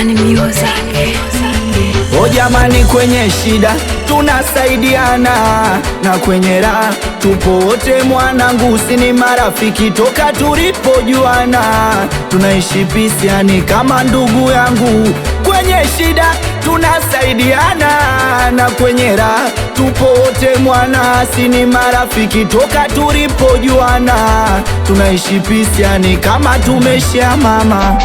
Bani Music. O jamani, kwenye shida tunasaidiana na kwenye raha tupo wote, mwanangu, si ni marafiki toka tulipojuana, tunaishi pisi, yani kama ndugu yangu. Kwenye shida tunasaidiana na kwenye raha tupo wote, mwana, si ni marafiki toka tulipojuana, tunaishi pisi, yani kama tumeshia mama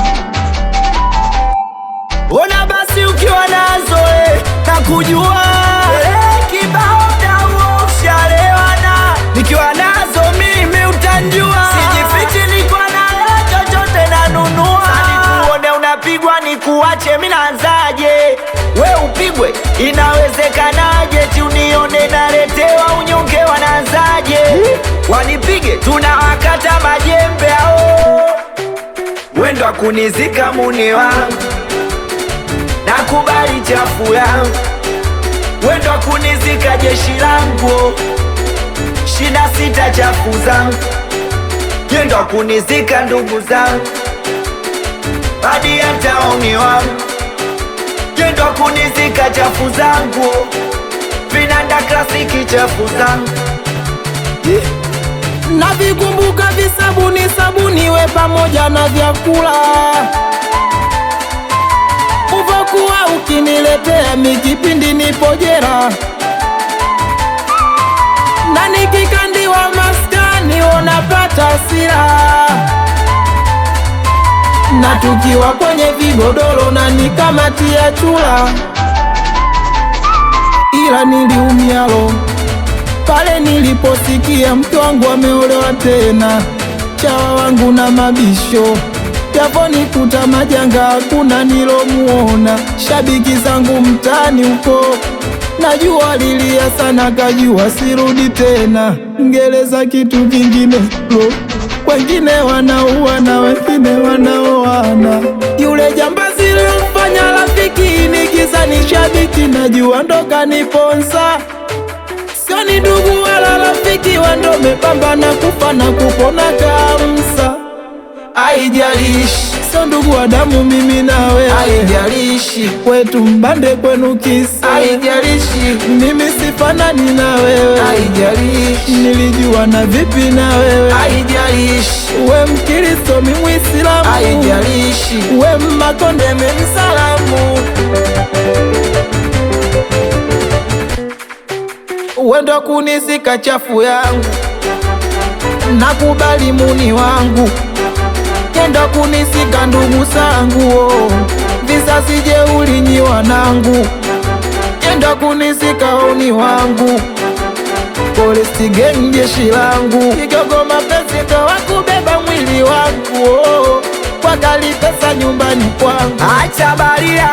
Ona basi ukiwa nazo eh, na kujua eh, kibao dawo ushalewana, nikiwa nazo mimi utanjua, sijifichi, niko nayo chochote nanunua. Sasa nikuone unapigwa nikuache, mimi naanzaje? We upigwe inawezekanaje? ti unione naletewa unyonge, wanaanzaje? Wanipige tunawakata majembe ao, wendo akunizika muni wangu nakubali chafu yangu, wendo kunizika jeshi langu, shina sita chafu zangu, yendo kunizika ndugu zangu, hadi hata umi wangu, yendo kunizika chafu zangu, vinanda klasiki chafu zangu yeah. Navikumbuka visabuni sabuni we pamoja na vyakula uvokuwa ukiniletea mikipindi nipo jera na nikikandiwa maskani unapata sira na tukiwa kwenye vigodoro na nikamatia chula, ila niliumialo pale niliposikia mke wangu ameolewa tena, chawa wangu na mabisho yaponikuta majanga, hakuna nilomuona. Shabiki zangu mtani huko najua lilia sana, kajua sirudi tena. Ngereza kitu kingine lo, wengine wanaua na wengine wanaoana. Yule jambazi lilomfanya rafiki nikiza ni shabiki, najua ndo kaniponza sio ni ndugu wala rafiki, wando mepambana kufa na kupona kamsa. Haijalishi sio ndugu wa damu, mimi na wewe, haijalishi kwetu mbande kwenu kisa, haijalishi mimi sifanani na wewe, haijalishi nilijua na vipi na wewe, haijalishi we Mkristo mi Mwislamu, haijalishi we Mmakonde mi Msalamu wendo kunizika chafu yangu, nakubali muni wangu, kendo kunizika ndugu zangu, oh. vizazi jeuli nyi wanangu, kendo kunizika oni wangu, polisi geng jeshi langu, kigogo mapenzi ndo wakubeba mwili wangu, oh. wakali pesa nyumbani kwangu Acha baria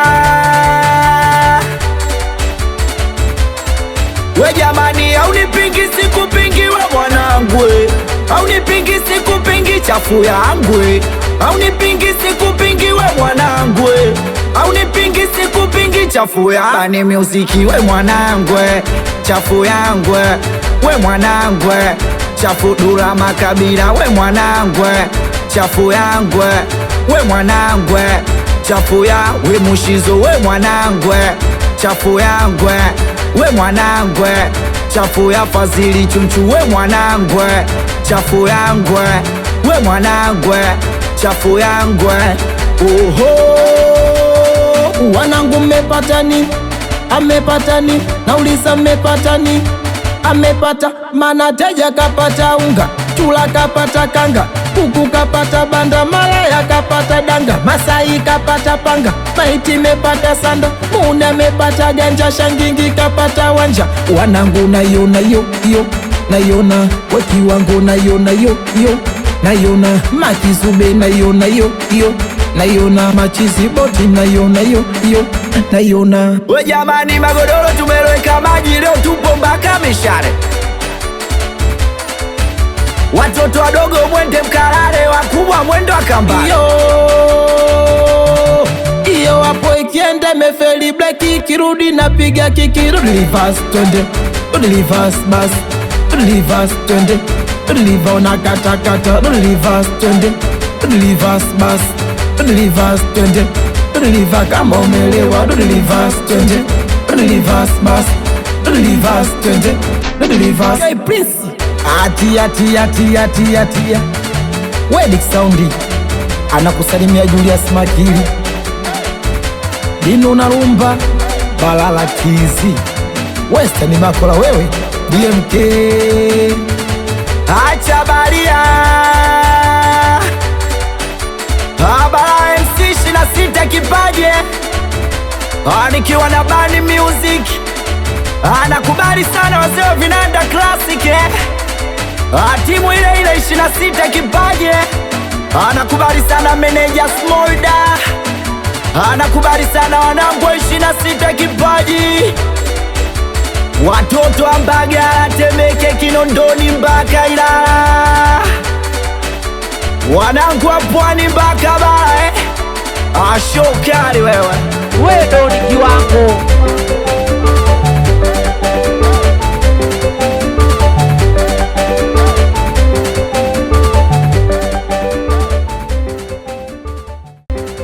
we jamani, haunipingi sikupingi we mwanangu, we. haunipingi sikupingi chafu yangu, we. haunipingi sikupingi we mwanangu, we. haunipingi sikupingi chafu ya Bani Music we mwanangu, we. chafu yangu we. we mwanangu, we. chafu Dula Makabila we mwanangu, we. chafu yangu we. we mwanangu, we. chafu ya we Mushizo we mwanangu, we. chafu yangu we we mwanangwe chafu ya Fazili Chunchu we mwanangwe chafu yangwe we mwanangwe chafu yangwe oho wanangu mmepatani, amepatani, nauliza mmepatani, amepata mana teja kapata unga, chula kapata kanga, kuku kapata banda, malaya kapata danga, Masai kapata panga, maiti mepata sanda, muna mepata ganja, shangingi kapata wanja, wanangu nayona yo yo nayona weki wangu nayona yo yo nayona makizube nayona yo yo nayona machizi boti nayona yo yo nayona we jamani, magodoro tumeloweka maji leo, tupo mpaka mishare. Watoto wadogo mwende mkalale, wakubwa mwendo akambani. iyo iyo hapo ikienda imefeli bleki ikirudi napiga kiki rudi reverse twende rudi reverse bas rudi reverse twende rudi liva unakatakata rudi reverse twende rudi reverse bas rudi reverse twende deliver kama umelewa, do deliver twende, do deliver basi, do deliver twende, do deliver. Hey Prince, atia atia atia atia atia, Wedik Saundi anakusalimia Julius Makili, Dino na Rumba, Balala Kizi, Western Makola, wewe DMK, Acha baria Abara MC shina sita kipaje Ah, nikiwa na Bani Music anakubali sana wazee wa vinanda classic eh. Ah, timu ile ile ishina sita kipaje anakubali sana meneja Smolda anakubali sana wanangu wa ishina sita kipaji watoto wa Mbagala, Temeke, Kinondoni mpaka Ilala, wanangu wa Pwani mpaka Bara eh. Ashokali wewe wewe ndo ni kiwango